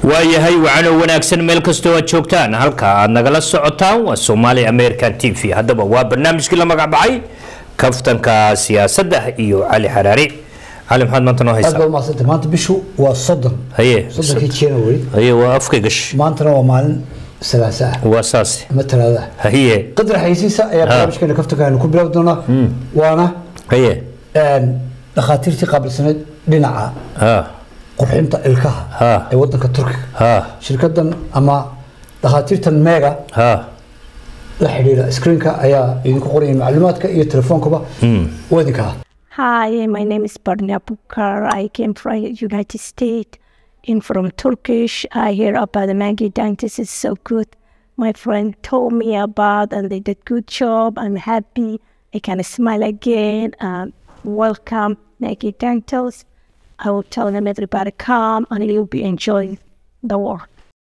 waayahay wacano wanaagsan meel kastoo aad joogtaan halka aad nagala socotaan waa somaali american t v haddaba waa barnaamijkii la magac baxay kaftanka siyaasadda iyo cali xaraari cali maxaad maanta noo aad haysaa baa umahadsantay maanta bishu waa soddon haye soddonkii january haye waa afka gash maantana waa maalin salaasa ah waa saas ama talaada ah haye qadar xaysiisa ayaa barnaamijkeena kaftanka aynu ku bilaabi doonaa waana haye een, dhakhaatiirtii qaabilsaneyd dhinaca ha qurxinta ilkaha Ha. ee wadanka turkiga ha shirkadan ama dhakhaatiirtan mega ha la xidhiidha screenka ayaa idinku qoraya macluumaadka iyo telefoonkuba waa idinka ah Hi, my name is Barnia Bukar. I came from United States. In from Turkish, I hear about the Maggie dentist is so good. My friend told me about and they did good job. I'm happy. I can smile again. Um, welcome Maggie Dentals. I will tell them everybody come and you'll be enjoying the work.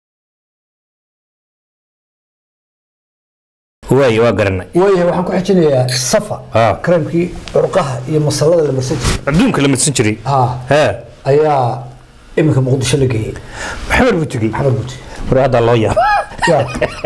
waaye waa garanay waayahay waxaan ku xijinayaa safa Ha. kareemkii curqaha iyo masalada la marsan jiray adduunka la madsan jiray ha ha ayaa iminka muqdisho la geeyey maxamed buu tegey maxamed buuti war haddaa loo yaab ya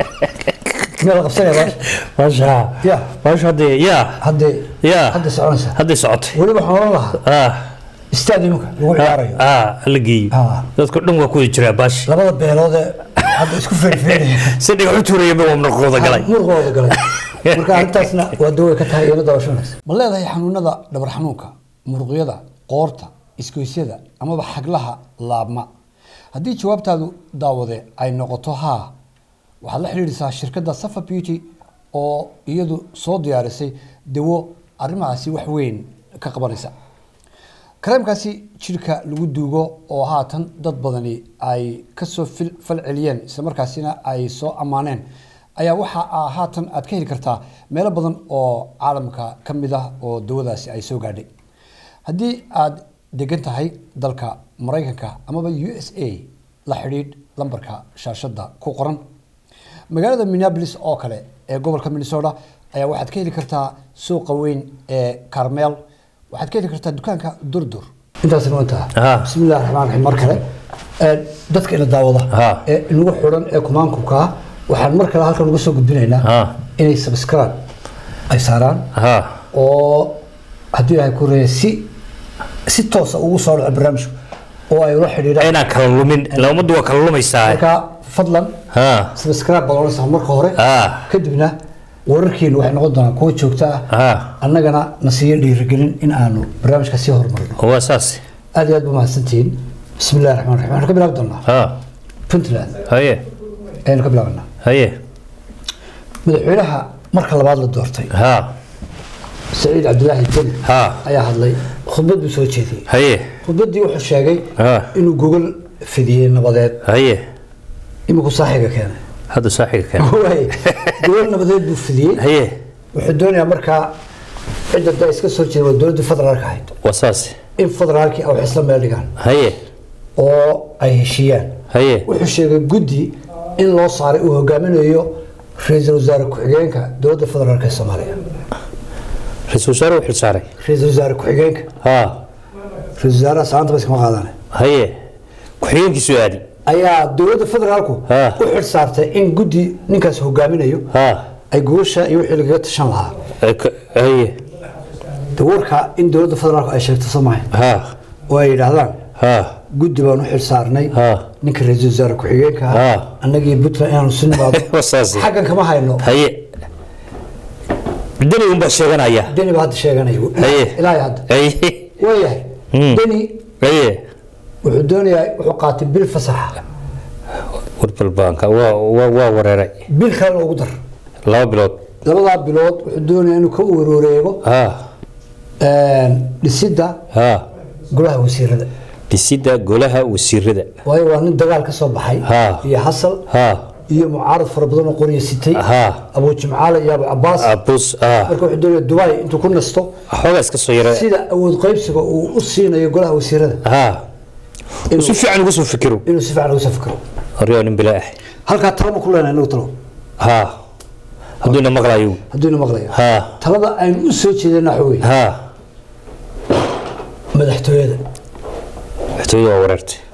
meel la qabsanaya baash maasha ya maasha haddee yaa haddee yaa hadda soconaysa hadday socotay weliba waxaan oran lahaa ah istaad iminka lagu ciyaarayo ah la geeyey Ah. dadka dhan waa ku wada jiraa baash labada beelood ee hadda isku feerfeeraya si dhigaxu tuurayaba waa murqooda galay murqooda galay marka arrintaasna waa daway ka tahay iyana daawasho wanaagsan ma leedahay xanuunada dhabar xanuunka muruqyada qoorta isgoysyada amaba xaglaha laabma haddii jawaabtaadu daawade ay noqoto haa waxaad la xidhiidhisaa shirkadda safa beauty oo iyadu soo diyaarisay dawo arrimahaasi wax weyn ka qabanaysa kareemkaasi jirka lagu duugo oo haatan dad badani ay kasoo fil- fal celiyeen islamarkaasina ay soo ammaaneen ayaa waxa aa haatan aad ka heli kartaa meelo badan oo caalamka ka mid ah oo dawadaasi ay soo gaadhay haddii aad degan tahay dalka maraykanka amaba u s a la xidhiidh lambarka shaashada ku qoran magaalada minneapolis oo kale ee gobolka minnesota ayaa waxaad ka heli kartaa suuqa weyn ee carmel waxaad ka heli kartaa dukaanka durdur intaasna waa intaa Ah. bismillahi raxmaan raxiim mar kale Ee, dadka ina daawada Ah. ee inagu xidhan ee kumaankumka ah waxaan mar kale halkan uga soo gudbinaynaa Ah. inay subscribe ay saaraan ha oo haddii ilahay ku reeya si si toosa ugu soo dhaco barnaamijku oo ay ula xidhiidhaan inaan kala lumin ila ummaddu waa kala lumaysaa marka fadlan ha subscribe baad oranaysaa marka hore Ah. kadibna wararkeenu waxay noqon doonaan kuwa joogto ah ha annagana na siiyo dhiirigelin in aanu barnaamijka sii horumarino waa saas aad iyo aad ba mahadsantihiin bismi illahi raxmaan raxiim waxaan ka bilaabi doonaa ha puntland haye ayaynu ka bilaabanaa haye madaxweynaha marka labaad la doortay ha saciid cabdilaahi deni ha ayaa hadlay khudbad buu soo jeediyey haye khudbaddii wuxuu sheegay Ah. inuu gogol fidiyey nabadeed haye iminku saaxiga keenay hadda saaxiga keen Waay, gogol nabadeed buu fidiyey haye wuxuu doonayaa markaa cidda da iska soo jeeda waa dowladdii federaalka ahayd waa saas in federaalkii ay wax isla meel dhigaan haye oo ay heshiiyaan haye wuxuu sheegay guddi in loo saaray uu hogaaminayo ra-iisul wasaare ku-xigeenka dowladda federaalk ee soomaaliya ra-iisul wasaare u xilsaaray ra-iisul wasaare ku-xigeenka ha ra-isul wasaaraha saanta ba iskama qaadane haye ku-xigeenkiisu aadi ayaa dowladda federaalku Ha. u xil saartay in guddi ninkaas hogaaminayo ha ay gogosha iyo wixii lagaga tashan lahaa Eh, ka- haye de warka in dowladda federaalku ay sheegto soomaaliya ha oo ay yidhaahdaan ha guddi baan u xil saarnay Ha. ninka ra-iisul wasaare ku-xigeenka Ha. ah annagii puntland inaanu si nimaado waa saas xaggan kama hayno haye deni unbaa sheeganaya deni baa hadda sheeganaya haye ilaahay hadda haye waayahay Hmm. deni haye wuxuu doonayaa wuxuu qaatay bil fasaxa warbalbaanka waa waa waa wareeray bil kalena ugu dar laba bilood labadaa bilood wuxuu doonayaa inuu ka wareego ha dhisidda ha golaha wasiirada dhisidda golaha wasiirada waayo waa nin dagaal ka soo baxay Ha. iyo xasal ha iyo mucaarad fara badan oo qoriya sitay ha abu jimcaale iyo abu cabaas abus ha marka wuxuu doonaya dubai intuu ku nasto xoogaa iska soo yara sida awood qaybsiga uu u siinayo golaha wasiirada ha inuu- si fiican ugu soo fikiro inuu si fiican uga soo fikiro horyaa nin bilaa ah halkaa talama ku leenahay inagu talo ha hadduuna maqlayo hadduuna maqlayo ha talada aynu u soo jeedana waxa weeye ha madaxtooyada madaxtooyada waa wareertay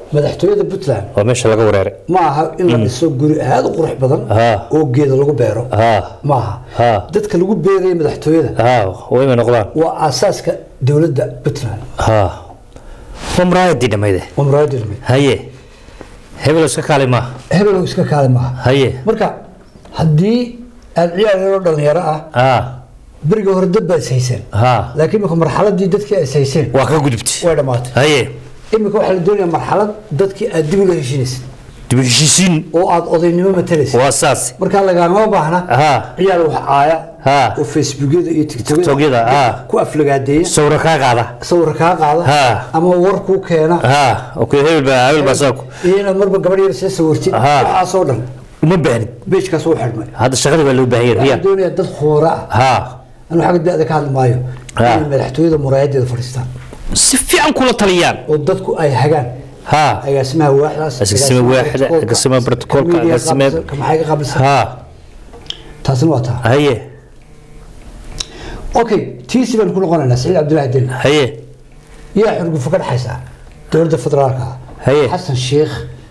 madaxtooyada puntland waa meesha laga wereeray ma aha in la dhiso guri aada u qurux badan Ha. oo geeda lagu beero ha ma aha Ha. dadka lagu beeraya madaxtooyada ha wayma noqdaan waa aasaaska dowladda puntland ha waa muraayadii dhammayde waa muraadilmi haye hebel iska kaali maaha hebel iska kaale maaha haye marka haddii aad ciyaar yaroo dhalinyaro ah ha beriga hore dad baa is hayseen ha laakiin imika marxaladii dadkii is hayseen waa ka gudubtay way dhammaatay haye imika waxaa la doonayaa marxalad dadkii aad dib ula heshinaysid dib u heshiisiin oo aad odaynimo matalaysid waa saas markaa lagaama baahna ha ciyaar wax caaya ha oo facebookyada iyo TikTokyada, tiktokyada ah. ku aflagaadeeya sawra kaa qaada sawir kaa qaada Ha. ama war kuu keena ha okay hebel baa hebel baa saa ku- iyo inaad marba gabadh yar see sawirtid Ha. waxaasoo dhan uma baahnid beejkaas u xidhmay hadda shaqada baa loo baahan yahay waxaan riyaal doonayaa dad khoora ah ha anu xagga da-da ka hadli maayo Ha. inay madaxtooyada muraayadeeda fadhiistaan si fiican kula taliyaan oo dadku ay hagaan ha agaasimaha waaxdaas Agaasimaha waaxda, agaasimaha protocolka, agaasimaha- maxay ka qablisan ha taasina waa taa haye okay tiisi baan ku noqonaynaa saciid cabdillaahi deni haye yaa xurgufo ka dhexaysaa dowladda federaalka ah Haye. xasan sheikh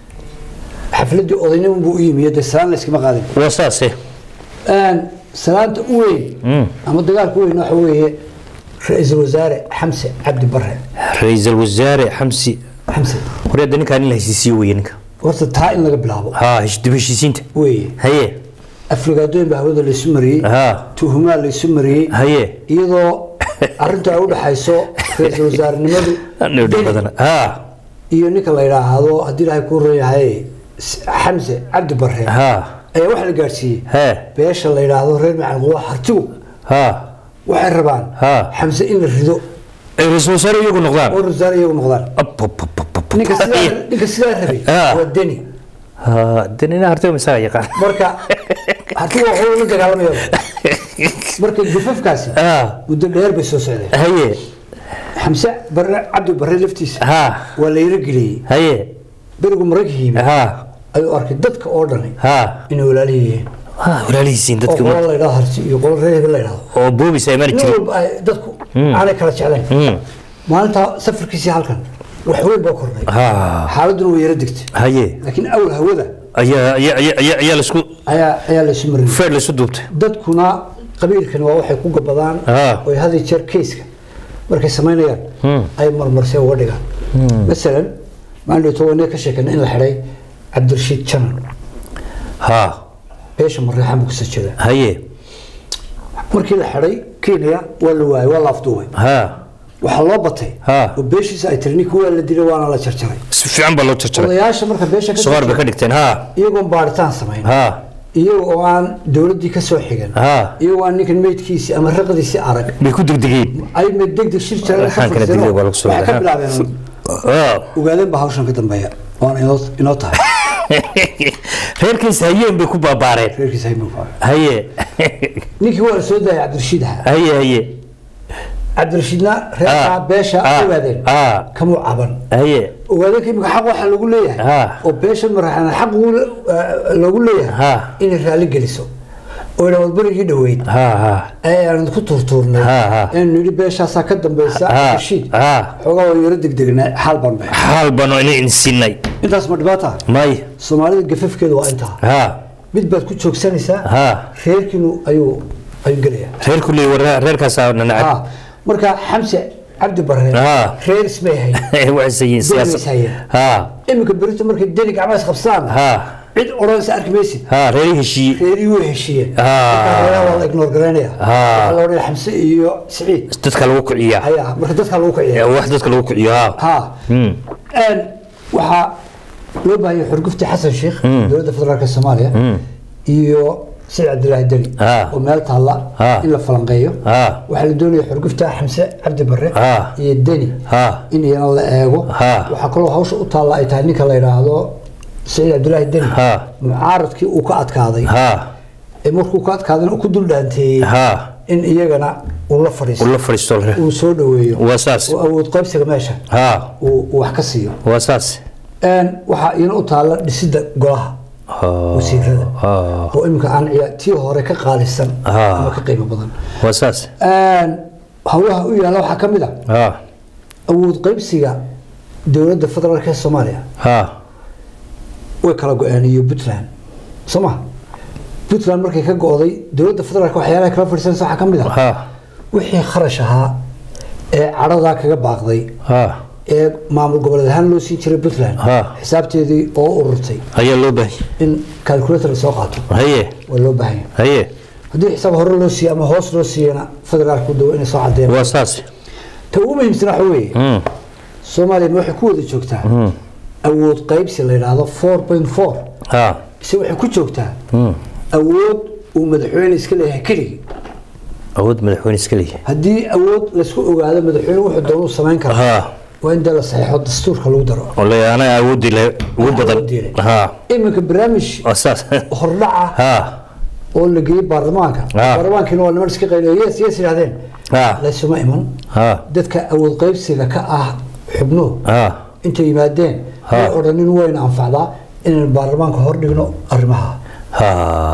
xafladii odaynimo buu u yimi dee salaan la iskama qaadin waa saase Een, salaanta u weyn ama dagaalka u weyn waxa weeye ra-iisul wasaare xamse cabdi bare ra-iisul wasaare xamsi xamse horyaada ninkaan in la heshiisiyo weye ninka horta taa in laga bilaabo ha hesh- dib u heshiisiinta weeye haye aflagaadooyin baa hawada laysu mariyey ha tuhumaa laysu mariyey haye iyadoo arrintu ay u dhaxayso ra-iisul wasaarenimadu Dhib Deni badan ha iyo ninka la yidhaahdo haddii ilaahay kuu ron yahay S- xamse cabdi bare ha ayaa waxa la gaadhsiiyey he beesha la yidhaahdo reer macalquwa hartigu ha waxay rabaan Ha. xamse in la rido ay ra-iisul wasaare iyagu noqdaan oo wasaare iyagu noqdaan Ap, ap, ap, ap, ap. ninka sidaa ninka sidaa rabay Ha. waa deni ha danina hartay masaga yaqaan marka hartigu waxuu la dagaalamaya marka gufafkaasi ha muddo dheer bay soo socdeen haye xamse bare cabdi bare laftiisa ha waa la yaro geliyey haye berigu marayka yimi ha ayuu arkay dadka oo dhani ha inay walaali yihiin ha walaalihiisiin oo dadka qolo la yidhahdo harti iyo qolo reer hebel la yidhahdo oo boobis ay mari nin jirin walba ay dadku aanay kala jeclayn Mm. maalinta safarkiisii halkan wax weyn baa kordhay ha xaaladuna way yara degtay haye laakiin awal hawada ayaa ayaa ayaa ayaa ayaa laisku ayaa ayaa laysu mariyey feer laisu duubtay dadkuna qabiilkan waa waxay ku gabadaan Ah. oy had iyo jeer kayska markay samaynayaan ay marmarsee uga dhigaan masalan maalin dhowto wanee ka sheekana in la xidhay cabdirashiid janan ha beesha mareexan buu kasoo jeedaa haye markii la xidhay kenya waa la waayay waa la afduubay ha waxaa loo batay Ah. oo beeshiisa ay tiri ninka waa la dilay waana la jarjaray si fiican baa loo jarjaray odayaasha marka beesha ka soor bay ka dhigteen ha iyagoon baaritaan samayn ha iyaga oo aan dowladdii ka soo xigan ha iyagoo aan ninkan meydkiisii ama raqdiisii arag bay ku degdegeen ay mid degdeg shir jireen Waxaan kala safarsan digay oo waa lagu soo waxay ka wadaa. bilaabeen ha ogaadeen baa hawshan ka dambeeya waana inoo inoo tahay reerkiis hayeen bay ku baabaareen reerkiisa hay muuqaa haye ninkii waa la soo daayay cabdirashiid ahaa haye haye cabdirashiidna reerkaa Ah. beesha Ah. ogaadeen Ah. kamuu caban haye ogaadeenka imika xaq waxaa lagu leeyahay Ah. oo beesha maraxana xaq ugu- eh, loogu leeyahay Ah. inay raalli geliso oo ina wadbarigii dhoweyd ha ha ee aan ku turtuurnay Ah, ah. eenu nidhi beeshaasaa ka dambaysa Ah, cabdirashiid ah. xoogaa waa yaro degdegnaa xaal baan baxay xaal bano inay sinay intaas ma dhibaata may soomaalida gafafkeedu waa intaa ha mid baad ku joogsanaysaa ha reerkiinu ayuu ayuu gelayaa reer kuley reerkaasaa nanacab Ha, marka xamse cabdi bare Ah. reer ismay hayn waxay sayiin Deni siyaasad is hayeen. ha iminka berito markay deni gacmaha is qabsaan ha cid odhanaysa arki maysid ha reeri heshiiye reerihii way heshiiyeen Ah. Marka reeraha waa la ignore garaynaya Ah. waxaa la odhanaya xamse iyo siciid dadka lagu kiciyaa ayaa marka dadka lagu kiciya wax dadka lagu kiciyo ha ha Hmm. Een, waxaa loo baahanya xurgufti xasan sheikh dowladda federaalka soomaaliya iyo siciid cabdilaahi deni Ah. oo meel taalla Ah. in la falanqeeyo Ah. waxaa la doonaya xurgufta xamse cabdi bare Ah. iyo deni Ah. in iyana la eego Ah. waxaa kaloo hawsha u taalla ay tahay ninka la yidhaahdo siciid cabdilaahi deni Ah. mucaaradkii uu ka adkaaday ha ee markuu ka adkaadayna uu ku dul dhaanteeyey ha in iyagana uu la fadhiisto ula fadhiisto la- uu soo dhaweeyo waa saas oo awood qaybsiga meesha ha uu uu wax ka siiyo waa saas Een, waxaa iyana u taalla dhisidda golaha Ha. wasiirada ha oo iminka aan ciyaa tii hore ka qaalisan Ah. ama ka qiimo badan waa saas Een, hawlaha u yaalla waxaa ka mid a ha awood qaybsiga dowladda federaalk ee soomaaliya ha way kala go-een iyo puntland soo ma puntland markay ka go-day dowladda federaalk waxyaalaha kala fadhiisanaysa waxaa ka mid ah ha wixii kharash ahaa ee cadhadaa kaga baaqday ha ee maamul goboleed ahaan loo siin jiray puntland Ha. xisaabteedii oo ururtay ayaa loo baahan in calculator la soo qaato haye waa loo baahan yahay haye haddii xisaab hore loo siiye ama hoos loo siiyana federaalku dawo inay soo cadeen waa saas ta ugu muhiimsan waxa weeye Mm. soomaaliya ma waxay ku wada joogtaa awood qaybsi la yidhaahdo four point four ha ise waxay ku joogtaa Mm. awood uu madaxweyne iska leeyahay keligii awood madaxweyne iska leeyahay haddii awood laysku ogaado madaxweyne wuxuu doonuu samayn kara ha waa in dee la saxiixo dastuurka lagu daro oo le anaga awoodii le ugu badan Awoodii leh. ha iminka barnaamij waa saas hordhaca ha oo la geeyey baarlamaanka Ah. baarlamaankiina waa niman iska qayliyo yes yes yidhahdeen Ah. laysuma iman ha dadka awood qaybsiga ka ah xubnuhu ha intay yimaadeen Ha. way odhanin wayna anfacdaa inaynu baarlamaanka hor dhigno arrimaha ha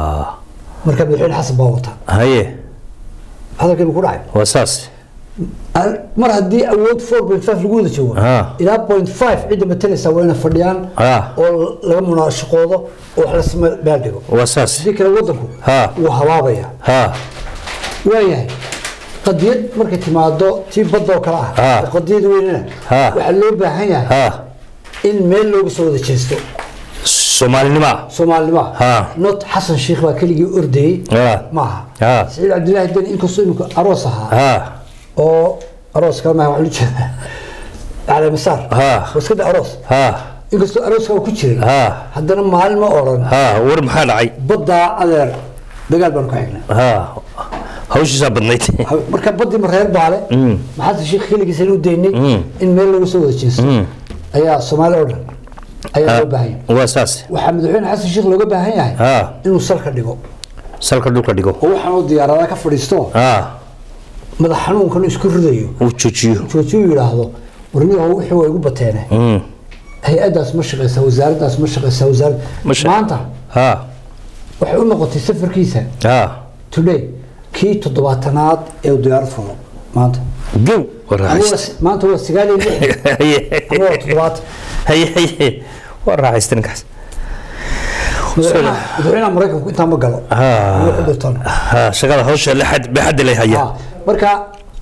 marka madaxweyne xasan baa wata haye hadalkeenu ku dhacay waa saas Ar- mar haddii awood 4.5 lagu wada joogo Ah. ilaa 0.5 cidda matalaysa waa inay fadhiyaan Ah. oo laga munaashaqoodo oo wax la samee meel dhigo waa saas sidii kale wadanku Ah. wuu habaabaya ha waayahay qadiyad markay timaado tii badda oo kale ah Ah. oo qadiyad weynana Ah. waxaa loo baahan yahay ha in meel looga soo wada jeesto soomaalinima soomaalnima Ah. not xasan sheikh baa keligii ordayey Ah. maaha Ah. saciid cabdilaahi deni inkastoo imika aroos ahaa ha oo aroos kale maaha waxaa loo jeedaa cali masaar Ah. oo iska da aroos ha inkastoo arooska uu ku jiray ha haddana maalin ma odhan ha war maxaa dhacay baddaa adeer dagaal baan ku xignay ha hawshiisaa badnayd Ha- marka baddii ma reer baale Mm. maxaase sheekh keligiisa u daynay Mm. in meel lagu soo wada jeesto Mm. ayaa soomaali oo dhan ayaa loo baahan yahay waa saas waxaa madaxweyne xasan sheekh looga baahan yahay ha inuu salka dhigo salka dhulka dhigo oo waxaan uu diyaaradaha ka fadhiisto ha madax xanuunkan isku ridayo uu joojiyo joojiyu yidhaahdo warniyaho wixii waa igu bateene Mm. hay-addaas ma shaqaysaa wasaaraddaas ma shaqaysaa wasaarad Ma sha- maanta ha waxay u noqotay safarkiisa ha today kii toddobaatanaad ee uu diyaarad fulo maanta gow war Anigu raaxaysta waa- maanta waa sagaal iyo lixdan haye anigu waa toddobaatan haye haye waa raaxaysta ninkaas madaxweynaha madaxweynaha maraykanku intaa ma galo Ha. Anigu ku dhirtan. ha shaqada hawsha lexad baxadda leh haya Ha, marka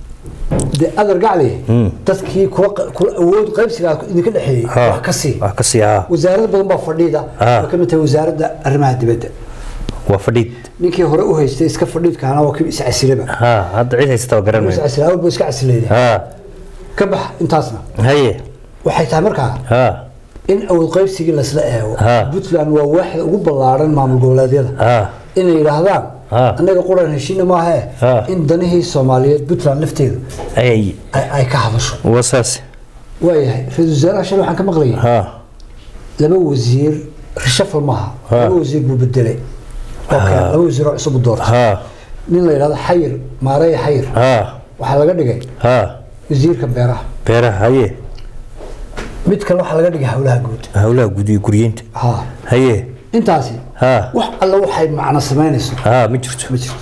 de adar gacli dadkii kula kula awood qaybsigaa idinka dhexeeyey Ha. wax ka sii wax ka sii ha wasaarad badan baa fadhiida Ha. way ka mid tahay wasaaradda arrimaha dibadda waa fadhiid ninkii hore u haystay iska fadhiidkaana waa kii is casilaba ha hadda cid haysata waa garan is maayo casila awal buu iska casilayda ha ka bax intaasna haye waxay tahay markaa ha in awood qaybsigii lasla eego Ha. puntland waa waaxda ugu ballaaran maamul goboleedyada ha inay yidhaahdaan Ha. annaga quran heshiina maahe Ha. in danihii soomaaliyeed puntland lafteedu ay ay ay ka hadasho waa saas waayahay ra-iisul wasaaraha shalay waxaan ka maqlayay ha laba wasiir rishafal maaha Ha. laba wasiir buu bedelay oo kale laba wasiir oo cusub u doortay ha nin la yidhahdo xayir maareya xayir ha waxaa laga dhigay ha wasiirka beeraha beeraha haye mid kale waxaa laga dhigay howlaha guud howlaha gudiyo guryeynta ha haye intaasi ha wax alla waxay macno samaynayso ha ma jirto ma jirto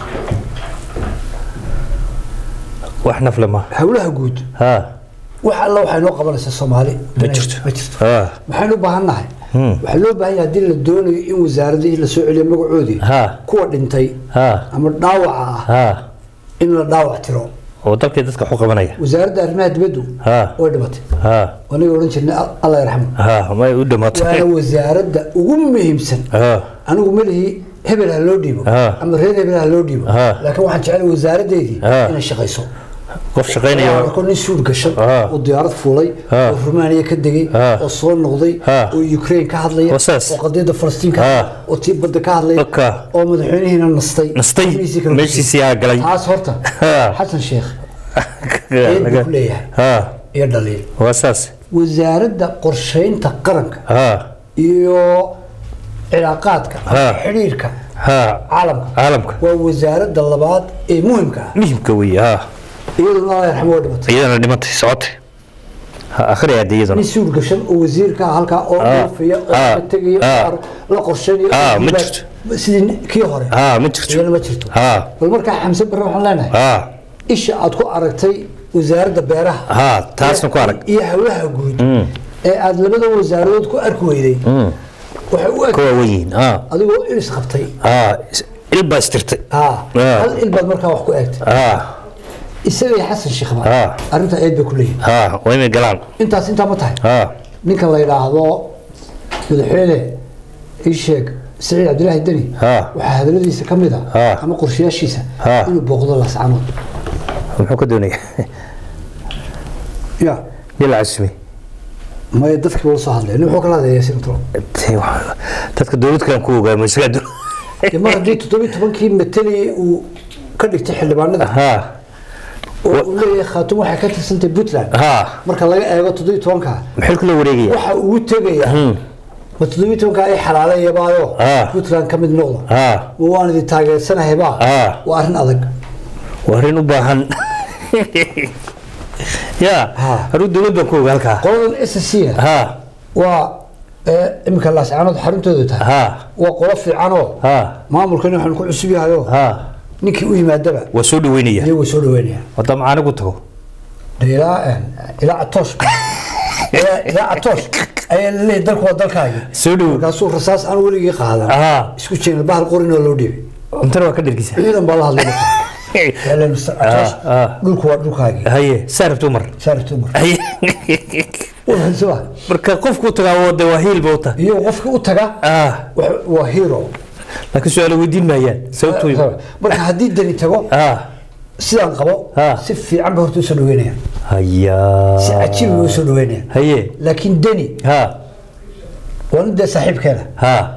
wax nafle ma howlaha guud ha wax alla waxay noo qabanaysaa soomaali ma jirto ma jirto ha maxaynu u baahan nahay waxaa loo baahan yahay haddii la doonayo in wasaaradihii lasoo celiyo magacoodii ha kuwa dhintay ha ama dhaawaca ah ha in la dhaawac tiro oo dalkii dadka waxu qabanaya wasaaradda arrimaha dibaddu ha way dhimatay ha aniga odhan jirnay "Al- allah yarxamu ha may u dhamaato waana wasaaradda ugu muhiimsan ha anigu malihii hebel ha loo dhiibo Ah. ama reer hebel ha loo dhiibo Ah. laakiin waxaan jeclay wasaaraddeedii Ah. inay shaqayso qof shaqaynaya ko nin suud gashan Ah. oo diyaarad fuulay Ah. oo rumaaniya ka degay Ah. oo soo noqday Ah. oo ukraine ka hadlaya Waa saas. oo qadiyadda falastiin ka Ah. hadlaya oo tii badda ka hadlaya Oka. oo madaxweynihiina nastay Nastay. Xubnihiisii kala Meeshiisii aa galay. taas horta Ah. xasan sheekh eed buu ku leeyahay ha iyo dhaliil waa saas wasaaradda qorsheynta qaranka ha iyo cilaaqaadka Ah. xidhiirka ha caalamka caalamka waa wasaaradda labaad ee muhimka ah muhimka weeye ha iyaduna allah yarxamo waa dhimatay iyadana dhimatay socotay ha akhriya hadda iyadana nin suur gashan oo wasiirka ah halkaa oo Ah. dhoofaya oo Ah. ka tegaya Ah. oo la qorsheynayo Ah, oo ma dibaad- jirto. sidii kii hore ha ma jirto iyana ma jirto ha bal markaa xamse barre waxaan leenahay ha isha aad ku aragtay wasaaradda beeraha ha taasna ku arag iyo howlaha guud ee aada labada wasaaradood ku arki weyday waxay u eg kuwa weyiin ah adigoo ilis qabtay ah is- il baa istirtay ah Ah. hal il baad markaa wax ku eegtay ah isagay xasan sheekhba Ah. arrintaa eed bay ku leeyihin ah waa inay galaan intaas intaa ma tahay ah ninka la yidhaahdo madaxweyne ii sheeg saciid cabdilaahi deni Ah. waxaa hadaladiisa ka mid a Ah. ama qorshayaashiisa Ah. inuu booqdo lascanood muxuu ka doonaya ya nin la casumay maya dadkii wala soo hadlay nin wuxuu kala hadlaya yaasiin turo Tee, waa- dadka dowlad kale ku ogaamo isagaa doon dee mar haddii toddobiyi tobankii mateliyey uu ka dhigtay xildhibaanada ha oo uu leeyahay khaatum waxay ka tirsantay puntland ha marka laga eego toddobiyi tobanka maxay kula wareegaya waxa ugu tegaya ma toddobiyi tobanka ay xalaalayabaayo Ah. puntland ka mid noqdo ha ma waan idin taageersanahaybaa Ah. waa arrin adag waa arrin u baahan ya Ha. haruu dowlad baan ku oga halkaa qoladan s c na ha waa ee, iminka laascaanood xaruntoodu tahay ha waa qolo fiicanoo ha maamulkani waxaan ku cusub yahayo ha ninkii u yimaadaba waa soo dhaweynaya iyagoo soo dhaweynaya wadda macaana ku tago dee ilaa ilaa atoosh ilaa ilaa atoosh ayaa laleeyahay dalku waa dalkaagi soo dhow markaasuu rasaas aan weligii qaadan ha isku jeena bahal qorinoo loo dhiibay cuntana waa ka dhergisa ciidan baa la hadlay marka. Yaaleen Mr. Atoosh, Ah, ah. dhulku waa dhulkaagi haye saa rabto mar saartu mar haye wuxuu marka qofku tagaa de waa hiil bauta iyo qofkii u taga ah wax- waa hero laakiin su-aala weydiin maayaan sababtooy marka haddii dani tago ah sidaan qabo Ah. si fiican ba horta usoo dhaweynaya haya si cajiib ba usoo dhaweynaya haye laakiin deni ha waa nin dee saaxiibkeena ha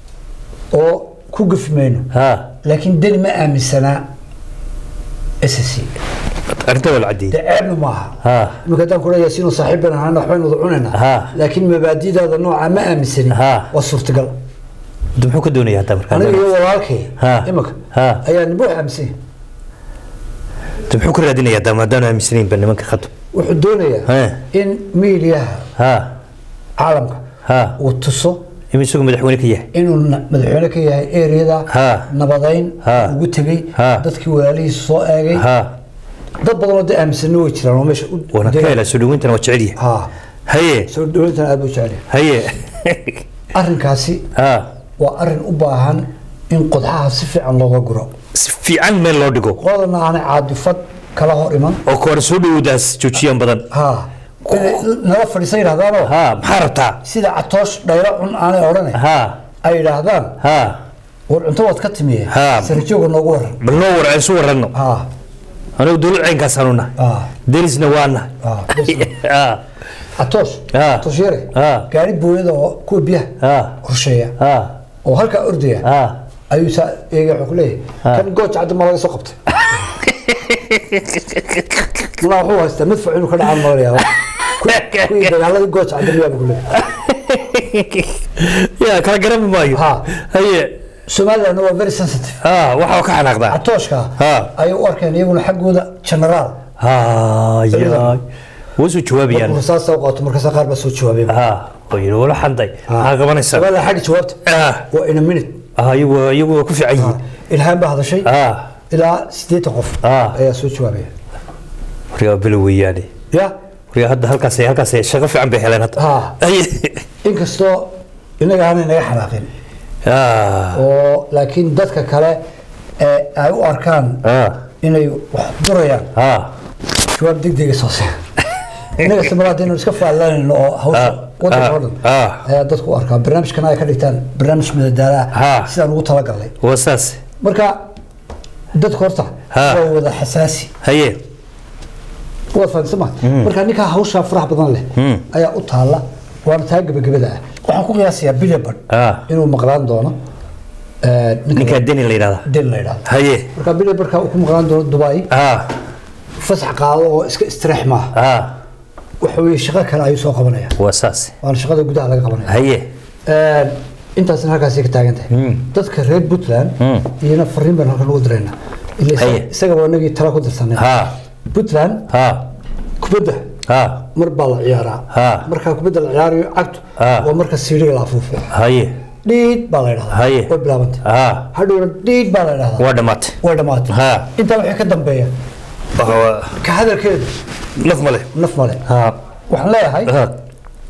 oo ku gafi mayno ha laakiin deni ma aaminsanaa ssc arrinta waa la caddeeyey dee ceebna maaha ha iminka haddaan kula yaasiinoo saaxiib baan ahaana waxbaynu wada cunaynaa Ha. laakiin mabaadidaada nooca ma aaminsanin Ha. waa suurtagal de muxuu ka doonaya hadda markaa aniga iyo walaalkay Ha. iminka Ha. ayaa nimba wax aaminsan yahay. de muxuu ka raadinaya hadda maadaanu aaminsanaynba nimanka khatu wuxuu doonayaa Ha. in miidiyaha ha caalamka ha uu tuso ima isagu madaxweyne ka yahay inuu na- madaxweyne ka yahay ereyada Ha. nabadayn Ha. ugu tegey Ha. dadkii walaalihiisa soo eegay ha dad badanoo dee aaminsanna way jiraan oo meesha u waana ka degay. helaa soo dhaweyntana waa jecel yahay ha haye soo dhaweyntan aad buu jecel yahay haye arrinkaasi ha waa arrin u baahan in qodxaha si fiican looga guro si fiican meel loo dhigo qoladana aanay caadifad kala hor iman oo koora soo dhawoodaas joojiyaan badan ha inay nala fadhiisan yidhahdaanoo ha maxaa rabtaa sida catoosh dhaylo cun aanay odhanay ha ay yidhaahdaan ha war cunto waad ka timiye Ha. sarjooga noogu waran bal noo war aan isu waranno ha anigu dowlad caynkaasanu nahay ha derisna waa nahay ha ha catoosh Ha. catoosh yare Ha. gaari booyada oo kuwa biyaha ha qorsheeya ha oo halkaa ordaya ha ayuu saa eega wuxuu ku leeyahay kan gooj cadda ma laga soo qabtay malaa wuxuu haystaa midfac inuu ka dhacaan malaya kuwii dagaaladii gooj cadda miyaa buu ku leeyahay ya kala garami maayo Ha. haye somalilandna waa very sensitive ha waxaa ka xanaaqdaa catooshka Ha. ayay u arkeen iyaguna xaggooda generaal hayaay waa soo jawaabayaan markuu rasaasta u qaato markaasa qaar baa soo jawaabay ha oo yidhi wala xanday maxaa qabanaysaa somaliland xagga jawaabta ah waa in a minute ah, iyagu iyagu waa ku fiican yihiin ilhaan baa hadashay ah ilaa siddeetan qof Ah. ayaa soo jawaabaya waryaa bilo weeyaane ya waryaa hadda halkaas halkaas shaqo fiican bay heleen hadda Ha. haye inkastoo inaga aanay naga xanaaqin ah oo laakiin dadka kale ee ay u arkaan ah inay wax durayaan ah jawaab degdega soo sii inaga samaraad inaynu iska faalanayno oo hawsha Ah, wadanka ah, oo dhan ah. ayaa dadku u arkaa barnaamijkana ay ka dhigtaan barnaamij madadaala Ha. ah sidaan ugu talagalnay waa saas marka dadka horta Ha. waa wada xasaasi haye waad fahamsan ma marka ninkaa hawshaa faraha badan leh Mm. ayaa u taalla waana taa gebagabada ah waxaan ku qiyaasayaa bilibad ah inuu maqlaan doono eh, ninka ninkaa deni la yidhahdaa den la yidhahdo haye marka bilibadka uu ku maqlaan doono dubai ah fasax qaado oo iska istirax maaha ah waxa weeye shaqo kale ayuu soo qabanaya waa saas waana shaqada gudaha laga qabanaya haye intaasna halkaasay ka taagan tahay Mm. dadka reer puntland Mm. iyana fariin baan halkan ugu diraynaa ila Haye. isaga waa inagii tala ku dirsanay ha puntland ha kubadda ha mar baa la ciyaaraa Ha. markaa kubadda la ciyaarayo cagtu Ha. waa marka siidhiga la afuufo haye dhiid baa la yidhahdaa Haye. way bilaabantay ha hadhowna dhiid baa la yidhahdaa waa dhammaatay way dhammaatay Ha. intaa wixii ka dambeeya Waa- ka hadalkeedu naf male naf male ha waxaan leeyahay ha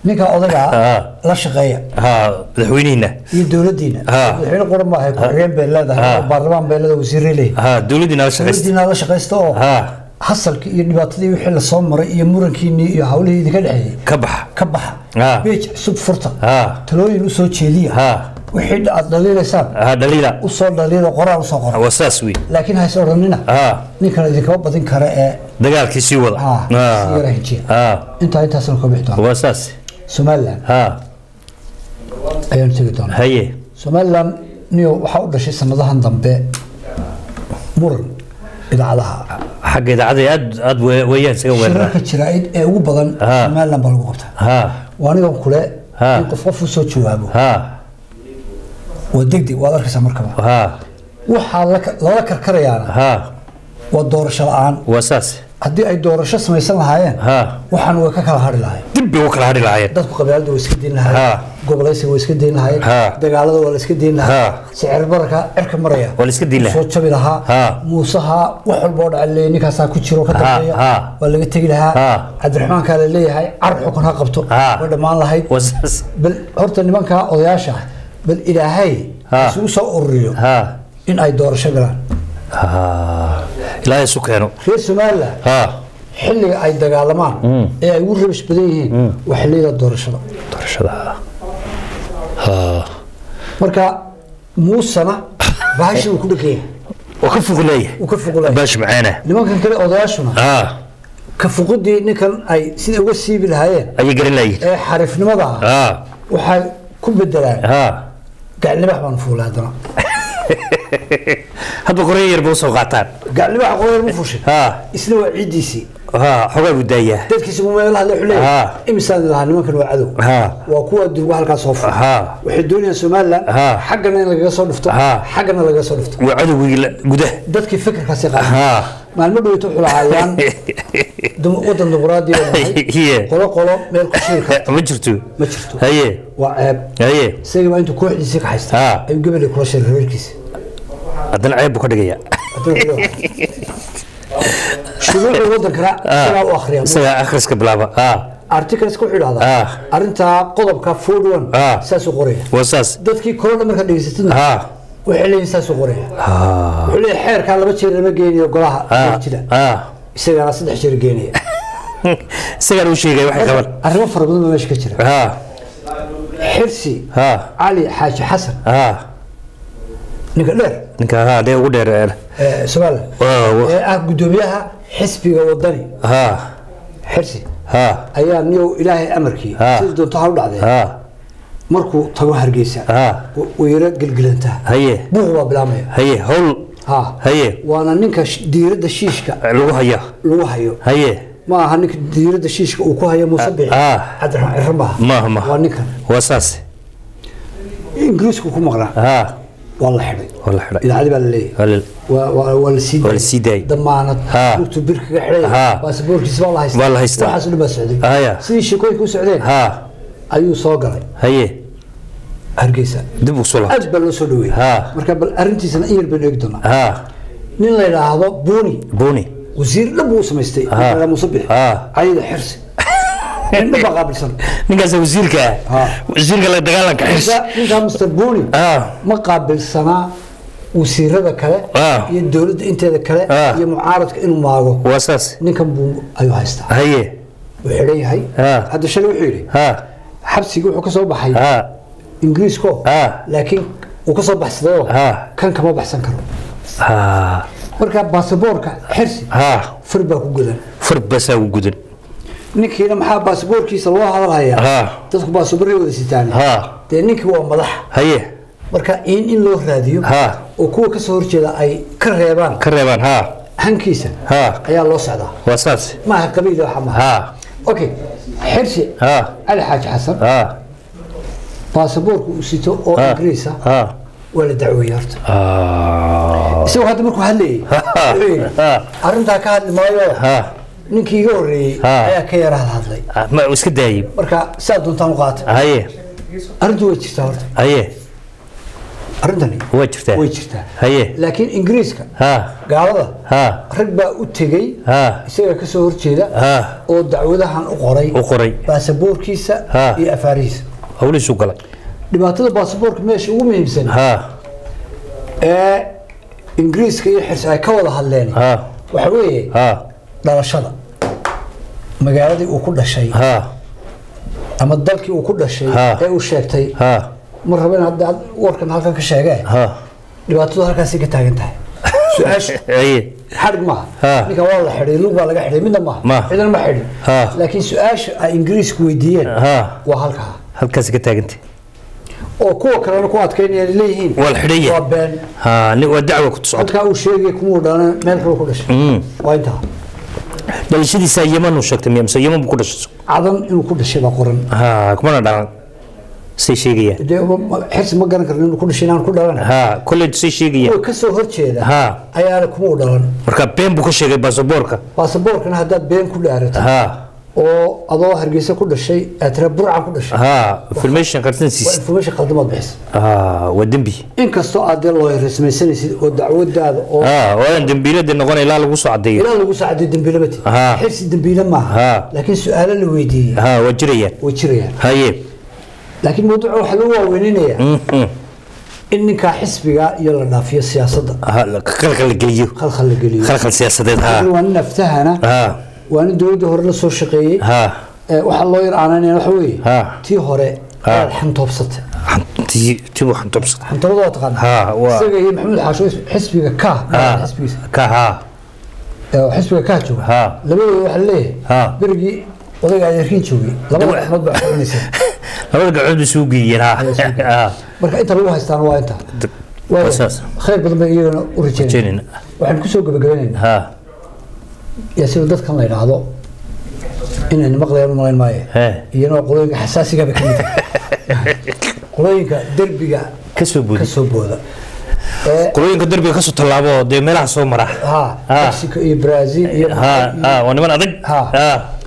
ninka odagaa Ah. la shaqeeya ha madaxweynihiina iyo dowladdiina Ah. madaxweyne quran maahay ku-xigeen bay leedahay Ah. oo baarlamaan bay leedahay wasiirray leeyahay ha dowladdiina la shaqaysta dowladdiina la shaqaysta oo ha hasalkii iyo dhibaatadii wixii lasoo maray iyo murankiinii iyo hawlihii idinka dhexeeyey ka baxa ka baxa Ah. beej cusub furta ha talooyin usoo jeediya ha wixii aad dhaliilaysaan ha dhaliila usoo dhaliila qoraan usoo qora waa saas wey laakiin hayse odhanina ha ninkan idinkama badin kara ee dagaalkii sii wada ah, sii yara hijiya ha intaa intaasna ka bixi doona waa saas somaliland ha ayaanu tegi doonaa haye somaliland niyo waxaa u dhashay sanadahan dambe muran idaacadaha xagga idaacadda aad aad we- weeyaan isaga weerara shirarka jiraa'id ee ugu badan Ah. somaliland baa lagu qabtaa ha waa anigan kule Ah. in qof qof usoo jawaabo ha waa degdeg waad arkaysaa markaba ha waxaa la- lala karkarayaana ha waa doorasho la-aan waa saas haddii ay doorasho samaysan lahaayeen ha waxaan way ka kala hadhi lahayn dib bay u kala hadhi lahaayeen dadku qabyaalada waa iska deyn Ha. lahaayeen gobolaysiga waa iska deyn lahaayeen Ha. dagaalada waa la iska deyn Ha. lahaa sicir bararka cirka maraya Waa la iska deyn lahaa. soo jabi lahaa Ha. muusaha wax walba oo dhaca leeyahay ninkaasaa ku jiro ka dambeeya Ha. waa laga tegi lahaa Ha. cabdiraxmaankaa la leeyahay car xukun ha qabto Ha. way dhammaan lahayd waa saas bal horta nimankaa odayaasha ah bal ilaahay Ha. isugu soo ururiyo ha in ay doorasho galaan ha ilaahay isu keeno reer somaliland ha xilliga ay dagaalamaan ee ay ugu rabish badan yihiin waa xilliyada doorashada doorashada ha marka muusana bahashi uu ku dhegaya waa ka fog leeyahay uu ka foqolaya baash macaana nimankan kale odayaashuna ha ka foqidii ninkan ay sida uga siibi lahaayeen ayay garan layihin ee xariifnimada ah ha waxay ku bedelaan ha gaclibax baan fuulay haddana hadba qoryo yar ba usoo qaataan gaclibax qoyar mu fushay ha isna waa ciiddiisii ha xogaa buu daayaa dadkiisa uu meel hadle Ha. xuleeyahay imisaan lahaa nimankan waa cadow ha waa kuwa durba halkaa soo furay ha waxay doonayaan somaliland Ha. xaggana in lagaga soo dhufto Ha. xaggana lagaga soo dhufto waa cadowgii la- gudaha dadkii fikirkaasi qaada ha maalmo dhoweyta wuxuu lahaayaan dum- wadan dimuqraadi oo nahay Iye. qolo qolo meel ku shiri karta ma jirto ma jirto haye waa ceeb haye isagii baa intuu kooxdiisii ka haysta Ha. ayuu gabadhii kula shiray reerkiisa haddana ceeb buu ka dhigaya shuruucda wadankana isagaa u akhriya isagaa akhriska bilaaba ha articleska wuxuu Ha. idhahdaa arrintaa qodobka forty one Ha. saasuu qoraya waa saas dadkii korona markaa dhegeysatidna ha waxay leeyihin saasuu qoraya ha wuxuu leeyahay xeerkaa laba jeer lama geynayo golaha ha jida ha isagana saddex jeer geenaya isagaan u sheegay waxay qaban arrimo fara badan baa meesha ka jira ha xirsi ha cali xaaji xasan ha ninka dheer ninka ha dee ugu dheer ee somaliland Waa, waa. ee ah guddoomiyaha xisbiga wadani ha xirsi ha ayaa niyow ilaahay amarkii Ha. sida doonto ha u dhacdee ha markuu tago hargeysa ha wayaro gelgelantaa haye buuq baa bilaamaya haye hawl ha haye waana ninka sh- diiradda shiishka lagu haya lagu hayo haye ma aha ninka diiradda shiishka uu ku hayo muuse bixi Ah. cabdiraxmaan ciro maaha maaha maaha waa ninkan waa saas ingiriisku ku maqnaa ha waa la xidhay waa la xidhay idaacadi baa la leeyahay Waa la- waa waa- waa la sii Waa la sii daayay. damaanad Ha. lugtu bir kaga xidhay Ha. baasaboorkiisa baa la haystaa Waa la haystaa. waxaas oo dhan baa socday Haya. sidii sheekooyinka u socdeen ha ayuu soo galay haye hargeysa dib u sula aad baa loo soo dhaweeyey Ha. marka bal arrintiisana in yar baynu eegi doonaa ha nin la yidhaahdo buuni buni wasiir dhab buu u samaystay Ha. ninka la muuse bixi Ha. cayida xirsi nin dhab baa qaabilsan ninkaas wasiirka Ha. wasiirka la dagaalanka xis Ninka- ninkaa mr buuni ha ma qaabilsanaa wasiirada kale Ha. iyo dowladda inteeda kale Ha. iyo mucaaradka inuu maago waa saas ninkan buu ayuu haystaa haye wuu xidhan yahay Ha. hadda shalay wuxuu yidhi ha xabsigii wuxuu ka soo baxay ha ingiriisko Ha. laakiin uu ka soo baxsadayoo Ha. kan kama baxsan karo ha marka baasaboorka xirsi ha far baa ku godan far basaa u gudan ninkiina maxaa baasaboorkiisa loo hadalhayaa Ha. dadku baasaboorray wada sitaan ha dee ninkii waa madax haye marka in in loo raadiyo Ha. oo kuwa ka soo horjeeda ay ka reebaan ka reebaan ha hankiisa ha ayaa loo socdaa waa saas maaha qabiil waxa maaha ha okay xirsi ha cali xaaji xasan ha baasaboorka uu sito oo ha ingiriis ah ha waa la dacweeyey horta ha isagoo hadda markuu hadlayay wuxuu yidhi, Ha. arrintaa ka hadli maayo ha ninkii iga horreeyey Ha. ayaa ka yara hadlay Ah, ma iska daayay marka saa doontaan u qaata haye arrintu way jirtaa horta haye arrintani waa jirtaa way jirtaa haye laakiin ingiriiska ha gaalada ha rag baa u tegey ha isaga ka soo horjeeda ha oo dacwadahan u qoray u qoray baasaboorkiisa Ha. iyo afaarihiisa hawlihiisu galay dhibaatada baasaboorka meesha ugu muhiimsan ha ee ingiriiska iyo xirsi ay ka wada hadleen ha waxa weeye ha dhalashada magaaladii uu ku dhashay ha ama dalkii uu ku dhashay Ha. ee uu sheegtay ha ma rabo in hadda warkan halkan ka sheegee ha dhibaatadu halkaasay ka taagan tahay su-aashu haye xadhig maaha Ha. ninkan waa la xidhay lug baa laga xidhay midna maaha Ma. ciidan ma xidhin Ha. laakiin su-aasha ay ingiriisku weydiiyeen ha waa halkaa halkaasi ka taagantay oo kuwa kalena ku adkaynaya ay leeyihiin waa la xidhan waa yahay been ha ni waa dacwa ku socota halkaa uu sheegay kumuu dhalan meel kale ku dhashay waa intaa dhalashadiisa yeman uu sheegtay miya mise yeman buu ku dhashay cadan inuu ku dhashay baa qoran ha kumana dhalan say sheegayaan dee ma- xirsi ma garan karin inuu ku dhashay inaan ku dhalan ha kolley say sheegayaan kuwa ka soo horjeeda ha ayaana kumuu dhalan marka been buu ka sheegay baasaboorka baasaboorkana haddaad been ku dhaarato ha oo adoo hargeysa ku dhashay aad tira burcan ku dhashay ha information waa qarsansiis information qaldamaad bixisa ha waa dembi inkastoo aad dee loo rasmaysanaysid oo dacwadaada oo ha waan dembiiladii noqon ilaa lagu soo cadeeyo ilaa lagu saacaday dembiile mati Ha. xirsi dembiile maaha Ha. laakiin su-aalo la weydiiyey ha waa jirayaan way jirayaan haye laakiin mawduuca waxaa lagu waaweyninayaa Mhm. in ninkaa xisbiga iyo la dhaafiyo siyaasadda Ha, la- khalkhal la geliyo khalkhal la geliyo khalkhal siyaasadeed ha waa nin aftahana ha waa nin dowladda hore la soo shaqeeyey ha Ee, waxaa loo yar aananaya waxa weeye Ha. tii hore Ha. aad xantoobsatay tii tii waxaan tobsada xantoobada waa taqaana Ha, waa- isaga iyo maxamed xaasho xisbiga ka ha xisbigiisa ka ha ee, oo xisbiga ka jooga Ha. labadooda waxaa leeyahay Ha. berigii odayga adeerkiin joogay labada axmed baa xukunaysa labada gacmood bay suu geeyeen ha ha marka inta lagu haystaana waa inta waa saas. khayr badan bay iyagana u rajeynaya Rajeynayna. waxaan kusoo gabagabaynaynaa ha yaa sida dadkan la yidhaahdo inayna maqlayaan u malayn maayo He. iyana qolooyinka xasaasiga bay ka mid tahay qolooyinka derbiga ka soo ka boodi soo booda ee qolooyinka derbiga ka soo tallaabo dee meelaha soo mara ha Ha. mexico iyo brazil iyo ha ha waa niman adag Ha. ha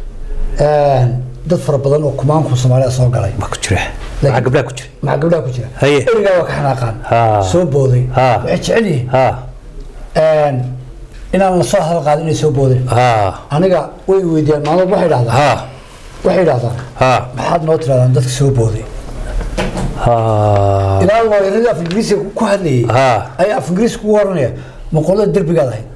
Een, dad fara badan oo kumaanku soomaalida soo galay baa ku jira maxaa gabdhaha ku jira maxaa gabdhaha ku jira Haye. erigaa waa ka xanaaqaan Ha. soo booday Ha. waxay jecel yihiin ha een, inaan la soo hadal qaadin inay soo boodeen ha aniga way weydiiyaan maalmood waxay dhahdaan ha waxay yidhahdaan ha maxaad noo tirahdaan dadka soo booday ha ilaa looyaradii af ingiriisiga ku hadlayay ha ayaa af ingiriisi kugu oranaya ma qolada derbigaad ahayd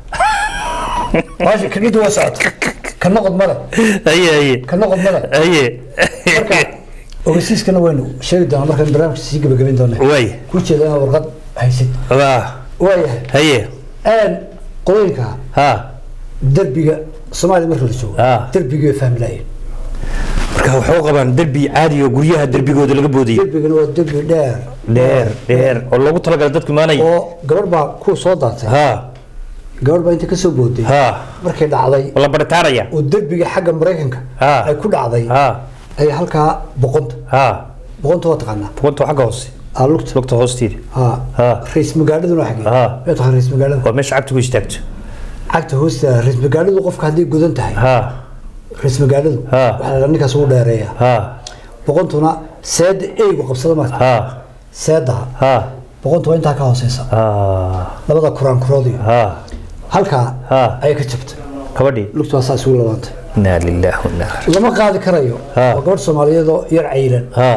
maasha kagidda waa socota ka noqod male haye haye ka noqod male haye marka ogeysiiskana waynu sheegi doonaa markaan barnaamijka sii gabagabayn doona way ku jeeda inaad warqad haysid ha waayahay haye een qolooyinka ha derbiga soomaaliya marka la joogo Ah. derbigii way fahmi laayeen marka waxay u qabaan derbi caadi oo guryaha derbigooda laga boodiyo derbigana waa derbi dheer dheer dheer oo loogu talagalay dadku imaanaya oo gabadh baa ku soo daatay ha gabadh baa inta ka soo booday ha markay dhacday oo la baritaaraya oo derbiga xagga maraykanka Ah. ay ku dhacday ha ay halkaa boqonta ha boqonta waa taqaanaa bugunta xagga hoose aa lugta lugta hoosteeda ha Ah. rays magaaladuna waa xagee Ah. waa taqaan rays magaalada waa meesha cagta ku istaagto cagta hoosteeda rays magaaladu qofka hadday godan tahay ha rays magaaladu Ah. waxaa la ninkaas ugu dheereeya ha boqontuna seeda eygu qabsada marka ha seedaha ha boqonta waa intaa ka hooseysa ha labada kuraan kuroodiyo ha halkaa Ah. ayay ka jabtay kabadhii lugtu waa saa isugu labaantay inaa lillahi wa inaa ilaihi lama qaadi karayo Ah. waa gabadh soomaaliyeed oo yar cayilan ha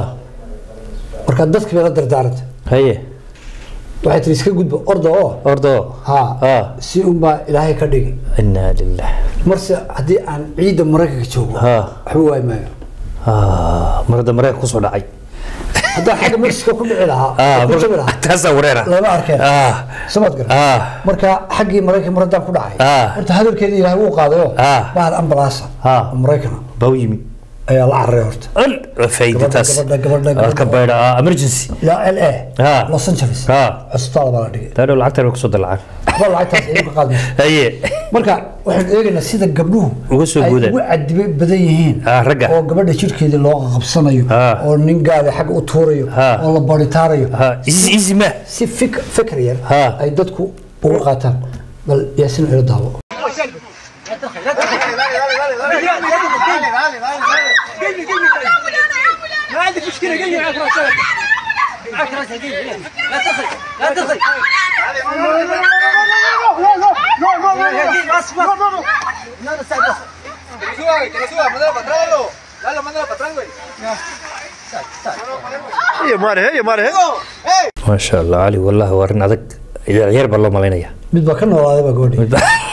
marka dadkii bay la dardaarantay haye waxay tiri iska gudba orda oo ordo ha ha si unbaa ilaahay ka dhigi inaa lillahi marse haddii aan ciidda maraykanka joogo Ha. waxba waay maayo ha marada mareykan kusoo dhacay haddaan xagga mexico ku dhici lahaa ah oo ku jabi lahaa taasaa wareera lama arkeen ah samad gar ah marka xaggii maraykan mar haddaan ku dhacay Ah. horta hadalkeeda ilaahay wuu qaadayo Ah. bahal ambalaasa Ah. oo maraykana baa u yimi ayaa la cararay horta al fayda taas gabadha, gabadha, gabadha. halka bayda ah emergency ilaa l a Ah. los angeles Ah. cusbitaal baa la dhigay taadhow lacagtan way kusoo dalacaan waxba lacagtaas ay ka qaadmayso haye marka waxaan eegaynaa sida gabdhuhu Uga soo ay boodaan. ugu cadibe badan yihiin Ah, ragga. oo gabadha jirkeedii loo qabsanayo Ah. oo nin gaada xagga u tuurayo Ah. oo la baritaarayo ha easy easy ma si fik fikr yar Ah. ay dadku uga qaataan bal yaasin ilo daawo ما عندك مشكله قل لي على فراشات suba, que lo suba, mándalo para atrás, Lalo. Lalo, mándalo para atrás, güey. Iyo maare, iyo maare. maasha allah cali wallahi waa arrin adag yar baa loo malaynaya mid baa ka noolaaday baa gabadhi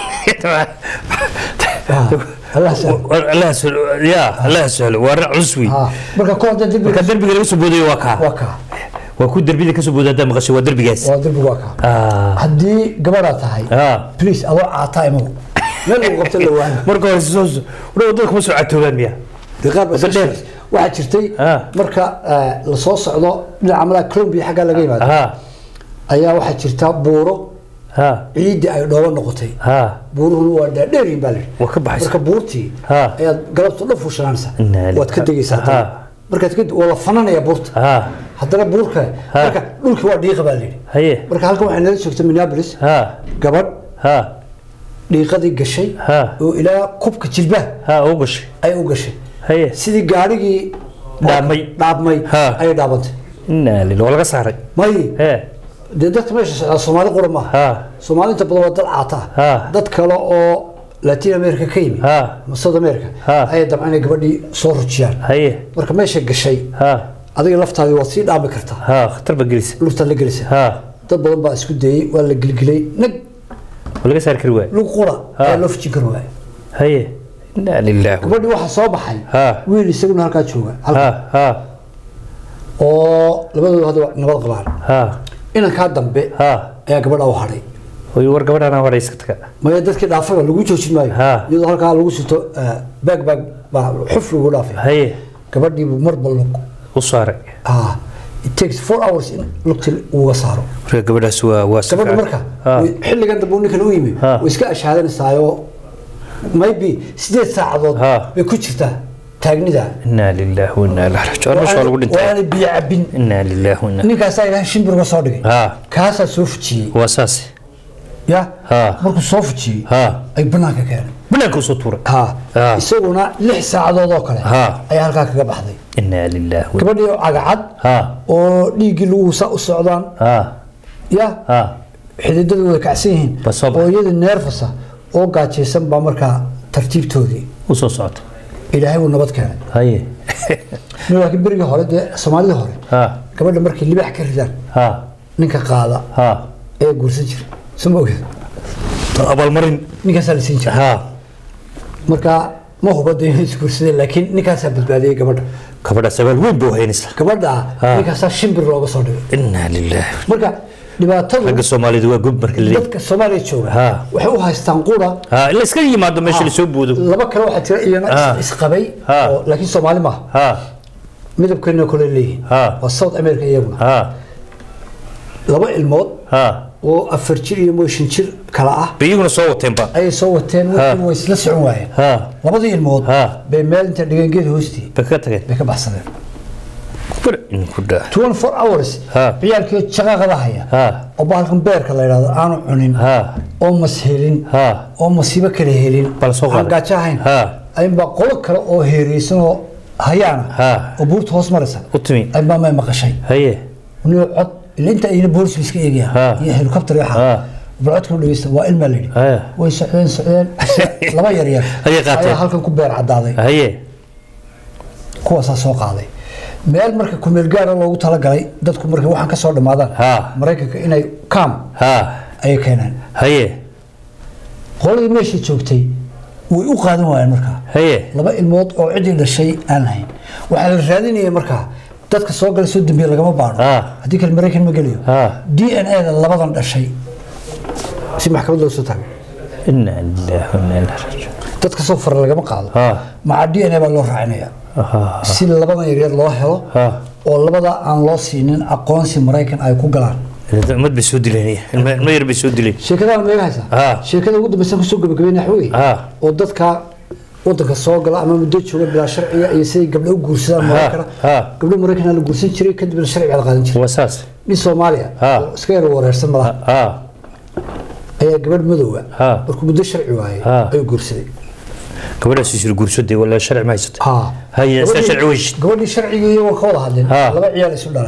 allah sahlo allah sahlo ya allah sahlo waa arrin culus wey Ah, marka kor hadda marka derbiga derbiga laga soo boodayo waa kaa waa kaa waa ku derbida ka soo booda haddaa maqashay waa derbigaas waa derbiga waa kaa Ah, haddii gabadhaa tahay ah. please adoo caataa imaw meel lagu qabta la waana marka hore soo wadada kuma soo catoobaan miya dee qaar baa Waddo dheer. iska- waxaa jirtay Ah. marka eh, lasoo socdo dhinaca malaa colombia xaggaa laga yimaado ha ayaa waxaa jirta buuro ha ciidii ay dhoobo noqotay ha buuruhuna waa dhaadheeryin baa lidhi waa ka baxaysa marka buurtii Ha. ayaad galabta dhan fuushanaanaysa Inna waad ka lillahi. degaysaa Ha. haddana. markaad ka waa la fananaya buurta ha haddana buurka Ha. marka dhulkii waa dhiiqa baa lidhi haye marka halkan waxay nala joogta minneapolis ha gabadh ha dhiiqadii gashay Ha. oo ilaa kubka jilbaha ha u gashay ay u gashay haye sidii gaadhigii Dhaabmay. dhaabmay Ha. ayay dhaabantay inaa lil waa laga saaray may he dee dadka meesha socdaa soomaali qura maaha ha soomaali inta badan waa dad caata Ha. ah dad kale oo latin america ka yimi Ha. ama south america Ha. ayay dabcan inay gabadhii soo rujiyaan haye marka meesha gashay ha adiga laftaadii waad sii dhaami kartaa ha khatar ba gelisa lugtaad la gelisa ha dad badan baa isku dayey waa la gelgelay nag waa laga saari kari waay lug qura Ha. ayaa loo fujin kari waaya haye inaa lillahi gabadhii waxaa soo baxay Ha. wiil isaguna halkaa jooga ha halka ha oo labadooda hadda waa nabad qabaan ha inankaa dambe ha ayaa gabadha u hadhay way war gabadhana hore iska taga maya dadkii dhaafayba lagu joojin maayo Ha. iyadoo halkaa lagu sito baag baag baa xuf lagu dhaafay haye gabadhiibu marba lug u saaray ah it takes four hours in lugti uga saaro marka gabadhaas waa waa si gabadha fiican. marka ha way- xilligan dambe uu ninkan u yimi Ha. way iska ashaadanaysaayoo maybe sideed saacadood Ha. bay ku jirtaa taagnida inaa lillahi wa inaa ilaihi raajicuun meesha waa lagu dhintay waana biyo cabin inaa lillahi wa inaa ninkaasaa ilaahay shimbir uga soo dhigay ha kaasaa soo fujiyey waa saas ya Ha. markuu soo fujiyey ha ay banaanka keenay banaanka usoo tuuray ha Ha. isaguna lix saacadood oo kale Ha. ayaa halkaa kaga baxday inaa lillahi wa gabadhii oo cagacad ha oo dhiiggii lagu sa u socdaan ha ya ha xididadu way kacsan yihiin Ba soo baxay. oo iyadii neerfasa oo gaajaysan baa markaa tartiibtoodii usoo socota ilaahay wuu nabad keenay haye laakiin berigii hore dee soomaalidii hore ha gabadha markay libax ka ridaan ha ninka qaada ha ee guursan jira soo ma ogeed abaalmarin ninkaasaa la siin jira ha marka ma hubada inay isguursadeen laakiin ninkaasaa badbaadiyey gabadha gabadhaas abaal weyn buu haynaysaa gabadha Ha. ninkaasaa shimbir looga soo dhigay inaa lillahi marka dhibaatadu ragga soomaalida waa gub marka la leeyahay dadka soomaaliya jooga Ha. waxay u haystaan qura ha ila iska yimaado meesha la soo boodo laba kale waxaa jira iyana Ha. is- isqabay Ha. oo laakiin soomaali maaha ha midabkeena kale leeyihiin Ha. waa south america iyaguna ha laba ilmood ha oo afar jir iyo mooshin jir kala ah bay iyaguna soo wateenba ayay soo wateen wixii way isla socon waayeen ha labadii ilmood Ha. bay meel inta dhigeen geed hoostii bay ka tageen bay ka baxsadeen bar in ku dhaa 24 hours Ha. ciyaalkii shaqaqada haya ha oo bahalkan beerka la yidhaahdo aanu cunin ha oo mas helin ha oo masiibo kale helin Bal soo qaaday. aan gaajo ahayn Ha. ayunbaa qolo kale oo heereysan oo hayaana Ha. oo buurta hoos maraysa u timi ayunbaa may maqashay haye niyo cod ila inta ayna boolisku iska eegayaan Ha. iyo helicopter iyo Ha. waxa bal codka u dhegeysta waa ilmaa layidhi Ha. way socdeen socdeen laba yar yar Ayay qaateen. ayaa halkan ku beer cadaaday haye kuwaasaa soo qaaday meel marka kumeel gaara loogu talagalay dadku markay waxaan ka soo dhammaadaan Ha. maraykanka inay kaam ha ayay keeneen haye qoladii meeshii joogtay way u qaadan waayeen markaa haye laba ilmood oo cidii dhashay aan lahayn waxaa la raadinayay markaa dadka soo galay soo dambeeye lagama baadho Ah. haddii kale maraykan ma gelayo Ah. d n a da labadan dhashay si maxkamad loo soo taagay inaa lillahi wa inaa ilaihi raajicuun dadka soo fara lagama qaado Ah. maca d n a baa loo raacinaya ha si labadan yaryar loo helo ha oo labada aan loo siinin aqoonsi maraykan ay ku galaan ummad bay soo dileen ilma ilma yar bay soo dileen sheekadaan ma iga haysaa Ah. sheekada ugu dambaysan kusoo gabagabeynaya waxa weeye Ah. oo dadka wadanka soo gala ama muddo jooga bilaa sharciga iyo siday gabdho u guursadaan maraykana ah. gabdho maraykana la guursan jiray kadibna sharciga la qaadan jiray waa saas nin soomaaliya Ah. oo iska yar wareersan malaha ha ayaa gabadh madowga Ah. markuu muddo sharci waayey Ah. ayuu guursaday gabadhaas isir guursaday wala sharci ma haysatay Ah. haye isla Gabadhii- sharci weyshid gabadhii sharcigii iyagoo ka wada hadleen Ah. laba ciyaal isu dhaleen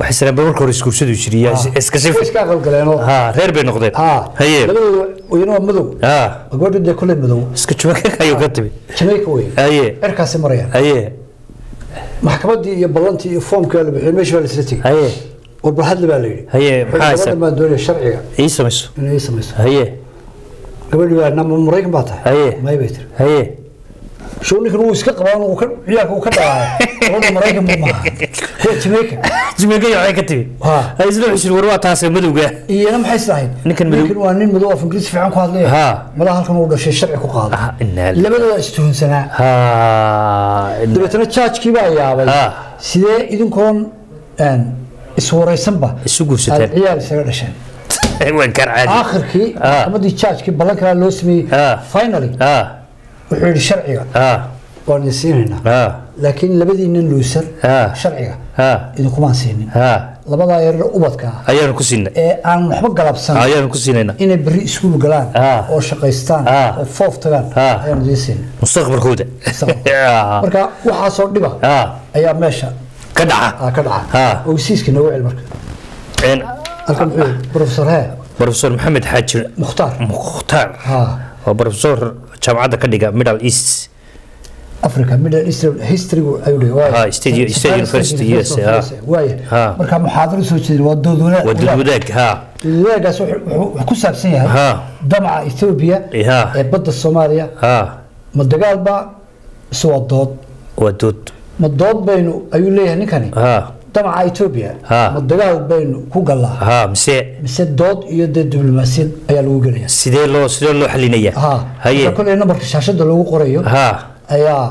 waxay sanaba marka hore isguursadu jiriya iska way sifi iska aqalgaleenoo ha reer bay noqdeen ha haye labadooda iyana waa madow ha gabadha dee kolley madow iska jumaka ayuu ka timi jamaica wey haye cirkaasi marayaan haye maxkamaddii iyo ballantii iyo foomkii waa la bixiyay meesha baa la isla tegey haye war bal hadli baa la yidhi haye maxaa gabadhan haysa baan doonaya sharciga ii samayso inay ii samayso haye gabadhi baa nama maraykan baa tahay Haye. may bay tiri haye show ninkan wuu iska qabaa uu ka ciyaarka uu ka dhawaayo gabadha maraykan buu maaha waa jamaica jumaka waxay ka timi Ha. ha isla xishir war waa taasee madowga iyana maxay islahayd Ninkan madow- ninkan waa nin madow af ingiriisi fiican ku hadlaya Ha. malaha halkan uu dhashay sharci ku qaado Ah, innaa lillahi. labadooda istuhunsanaa ha dabeetana jaajkii baa yaabay Ha. sidee idinkoon een, iswaraysanba Isu guursateen. aad ciyaar isaga dhasheen waan kar caadi aakhirkii Ha. maxkamadii jaajkii ballan kalaa loo sameeyey Ha. finally ha wuxuu yidhi sharciga ha waan idin siinaynaa ha laakiin labadiinnan luusan Ha. sharciga ha idinkumaan siinin ha labadaa yarar ubadka ah ayaanu ku siinay ee aan waxba galabsan ayaanu ku siinayna inay berri iskuul galaan Ha. oo shaqaystaan Ha. oo foof tagaan Ha. ayaan idiin siinin mustaqbalkooda Mustaqbalka. marka waxaasoo dhiba ha ayaa meesha ka dhaca ah, ka dhaca Ha. ogsiiska noogu cel marka Een, halkan muxuu yidhi professor hee professor maxamed xaaji mukhtaar mukhtaar ha waa professor jaamacadda ka dhiga middle east africa middle east historygu ayuu dhihi waaye. Ha, State- State University, yes, ha. waaye Ha. marka muxaadaro soo jeedin waa dood wanaag waa dad wadaag ha wadaagaas wuxuu wuxuu ku saabsan yahay Ha. damaca ethiopia Ha. ee badda soomaaliya ha ma dagaalba mise waa dood waa dood ma dood baynu ayuu leeyahay ninkani ha damaca ethiopia Ha. ma dagaal baynu ku gallaa ha mise mise dood iyo dee diblomaasiyad ayaa lagu gelaya sidee loo sidee loo xalinaya ha haye marka kolley nambarka shaashada loogu qorayo ha ayaa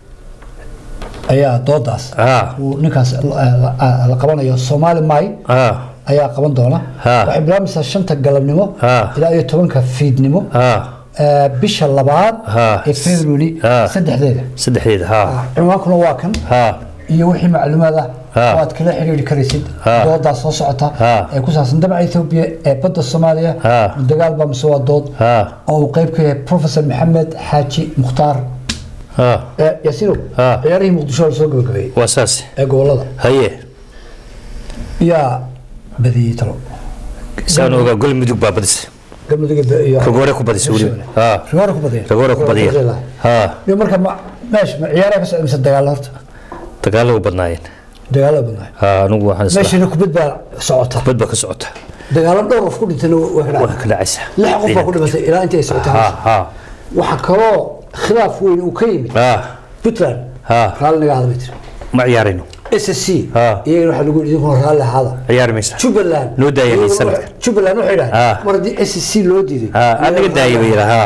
ayaa doodaas ha uu ninkaas la- la la qabanayo soomaali may ha ayaa qaban doona Ha. waxay bilaabmaysaa shanta galabnimo Ha. ilaa iyo tobanka fiidnimo ha ee, bisha labaad Ha. ee february Ha. saddexdeeda saddexdeeda ha cinwaankuna waa kan ha iyo wixii macluumaad ah Ha. oo aad kala xiriiri karaysid Ha. doodaas soo socota Ha. ee ku saabsan damaca ethiopia ee badda soomaaliya Ha. dagaalba mise waa dood ha oo uu qayb ka yahay professor maxamed xaaji mukhtaar ha ee, yaasiinow Ha. ciyaarihii muqdisho la soo gabagabeeyey waa saas ee gobolada haye yaa badiyey talo saan ogaa gol mudug baa badisay galmudug iyo ragoore ku badisay weliba ha rigoore ku badiyay ragoore ku badiya ha iyo marka ma meesha ma ciyaaraha ka socda mise dagaalo horta dagaalo u badnaayeen dagaalo badnaay ha anigu waxaan isla meeshana kubad baa socota bad baa ka socota dagaalo dhowr qof ku dhintayna waa ka waa dhacay ka dhacaysa lix qof baa ku dhimatay ilaa intii ay socotay ha ha waxaa kaloo khilaaf weyn uu ka yimid ha puntland ha raalli naga hadla bay tiri ma ciyaarayno s s c Ha. iyagana waxaa lagu yidhi idinkuna raalli ahaada ciyaari maysa jubbaland Noo daaya iyaguna xiisan. waxay- jubbaland waxay Ha. dhahay mar haddii s c loo diiday ha anaga daaya bay yidhaa ha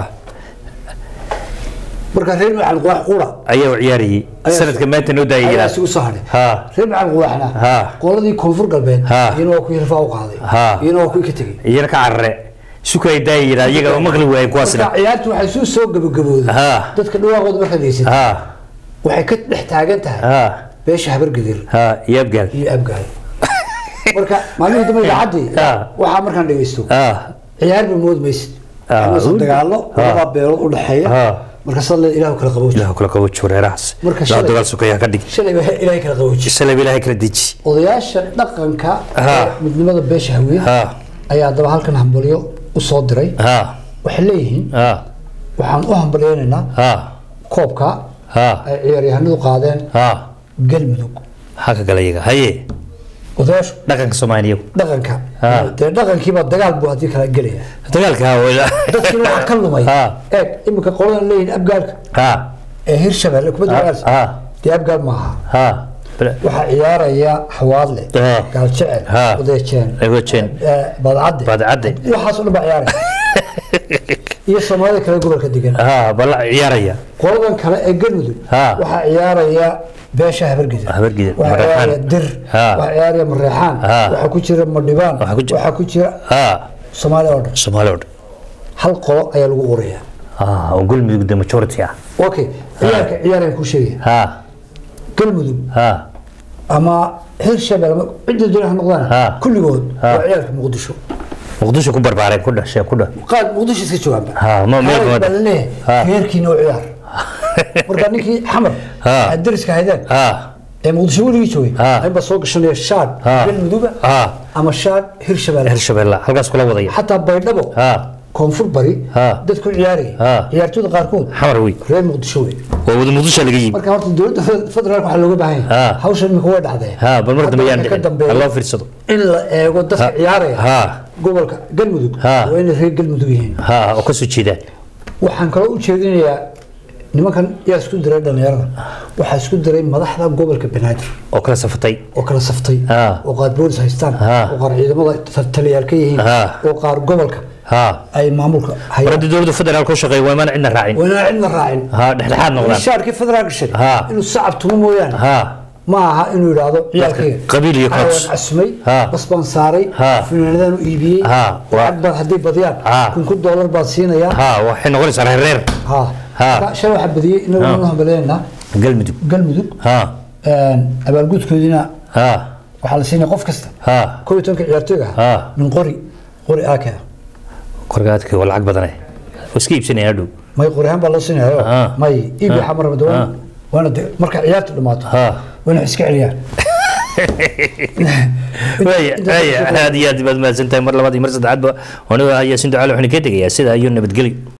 marka reer macalin quwaax qura ayaa u ciyaarayay Ayaa- sanadka maanta noo daaya ayaa yidhaa isugu soo hadhay ha reer macalin quwaaxna Ha. qoladii koonfur galbeed Ha. iyana waa kuwii rifaa u qaaday Ha. iyana waa kuwii ka tegey iyana ka carare sukay daaya yidhaa iyaga oo maqli waayeen kuwaasna marka ciyaartu waxay suu soo gabagabooday Ha. dadka dhawaaqooda markaad heysid ha waxay ka dhex taagan tahay ha beesha habargadir ha iyo abgaal iyo abgaal marka maalmihii dambe idaacadii Ha. waxaa markaan dhegeysto ha ciyaar ba mood maysid Ha. waxaa dagaalo Ha. labaa beelood u dhexeeya Ha. marka sad leed ilahu kala qabooji ilaahu kala qabooji wareerahaas Marka ilaahu shalay- dagaal sukayaa ka dhig shalay baa ilaahay kala qabooji shalay ba ilaahay kala deji odayaasha dhaqanka Ha. ee midnimada beesha hawiye ha ayaa haddaba halkan hambalyo u soo diray ha waxay leeyihiin ha waxaan u hambalyeynaynaa ha koobka ha ay ciyaaryahanadu qaadeen ha galmudug maxaa ka gala iyaga haye odayaashu dhaqanka soomaaliya dhaqanka Ha. dee dhaqankiiba dagaal buu haddii kala gelaya dagaalka ha weyla dadkiina waxaa ka lumay Ha. eeg iminka qoladan leeyihin abgaalka ha ee hirshabelle kubadda ha cagaalsa ha dee abgaal maaha ha waxaa ciyaaraya xawaadle Ha. gaaljecel Ha. odeejeen Odeejeen. eh, badcadde Badcadde. waxaas oo dhan baa ciyaaraya iyo soomaalida kale gobolka degan ha bala ciyaaraya qoladan kale ee galmudug Ha. waxaa ciyaaraya beesha habargidin Habargidin, waxaa Mareexaan. ciyaaraya dir Ha. waxaa ciyaaraya mareexaan Ha. waxaa ku jira madhibaan Waxaa ku jira- waxaa ku jira ha soomaaliya oo dhan soomaali oo dhan hal qolo ayaa lagu qoraya ha oo galmudug de majority ah okay ciyaarka ciyaarayaan kuu sheegaya ha galmudug ha ama hirshabelle ama cidda doona ha noqdaan Ha. kulligood Ha. waa ciyaarka muqdisho muqdisho ku barbaareen ku dhasheen ku dha qaad muqdisho iska joogaanba Ha, ma- meel Qaar wada. baa laleeyahay Ha. reerkiina u ciyaar marka ninkii xamar Ha. aad deriska haydeen ha ee muqdisho weligii joogay Ha. inbaa soo gashanaya shaadh Ha. galmuduga Ha. ama shaadh hirshabeelle hirshabelle halkaas kula wadaya xataa baydhabo ha koonfur bari Ha. dadku ciyaaraya Ha. ciyaartooyda qaarkood xamar wey reer muqdisho wey waa wada muqdisho laga yimi marka horta dowladda fe- federaalka waxaa looga baahan Ha. yahay hawshan imika way dhacdee ha bal mar dambe yaan Hadda dhicin ka dambeeya ha loo fiirsado in la eego dadka Ha. ciyaaraya Ha. gobolka galmudug Ha. waa inay reer galmudug yihiin ha oo kasoo jeedaan waxaan kaloo u jeedinayaa nimankan yaa isku diray dhallinyarada waxaa isku diray madaxda gobolka banaadir oo kala safatay oo kala saftay Ha. oo qaar boolis haystaan Ha. oo qaar ciidamada ta- taliyaal ka yihiin Ha. oo qaar gobolka ha ay maamulka mar hayaan haddii dowladda federaalka u shaqeeya waa imaan cidna raacin wanaa cidna raacin ha dhexdhexaad noqdaan shaarkii federaalka sheegay Ha. inuu sacab tumo mooyaane ha ma aha inuu yidhaahdo ciyaalkayga qabiil iyo Waxaan cops. casmay Ha. bas baan saaray Ha. finaanadaan u iibiyey Ha. Waa- lacag baad hadday badiyaan Ha. kun kun doolar baad siinayaa ha waxay noqonaysaa reer reer ha Ha. Marka shalay waxaa badiyey inagu Ha. noo hambaleynaa galmudug galmudug ha abaalgudkoodina ha waxaa la siinaya qof kasta ha kow iyo tobanka ciyaartooyga Ha. ah min qori qori aakea korgaadkii waa lacag badane oo iska iibsanaya dhow may qori ahaan baa loo siinaya Ha. may iib Ha. waxaa maraba Ha. dawaan waana de marka ciyaartu dhamaato Ha. waa inay iska celiyaan waaya waaya aad iyo aad baad mahadsantahay mar labaad iyo mar saddexaadba aniga ayaa sin ducaale waxaan ka tegayaa sida iyo nabadgelyo